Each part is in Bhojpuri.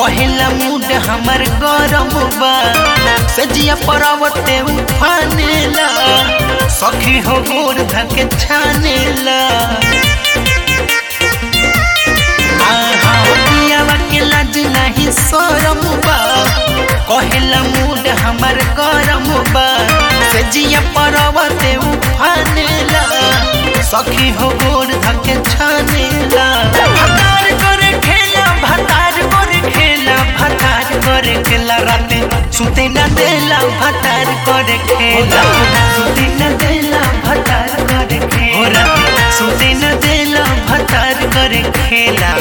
कहेला मूड हमर गरम बा सजिया परावते उफानेला सखी हो गोर धके छानेला आहा पियावा के लाज नहीं शरम बा कहेला मूड हमर गरम बा सजिया परावते उफानेला सखी हो गोर धके छानेला भतार करे खेला भतार करे खेला भतार करे खेला राते सुते न देला भतार करे खेला सुते न देला भतार करे खेला सुते न देला भतार करे खेला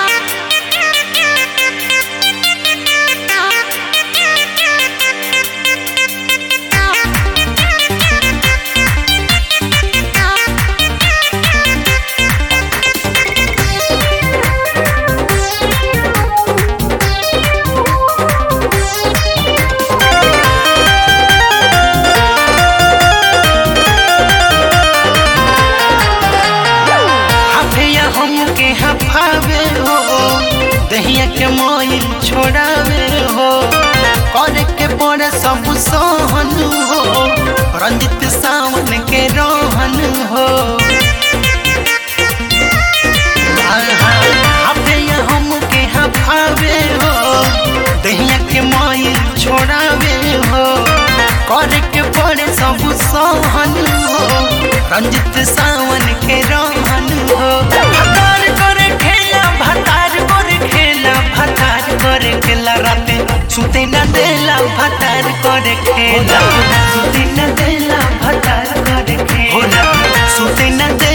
हाफिया हमके हफावे हो दहिया के मोइल छोड़ावे हो करे के पड़े सब सहन हो रंजित सावन के रोहन हो हाफिया हमके हफावे हो दहिया के मोइल छोड़ावे हो करे के पड़े सब सहन हो रंजित सावन के रोहन हो भतार करे खेला भतार करे खेला भतार करे खेला राते सुते न देला भतार करे खेला सुते न देला भतार करे खेला सुते न देला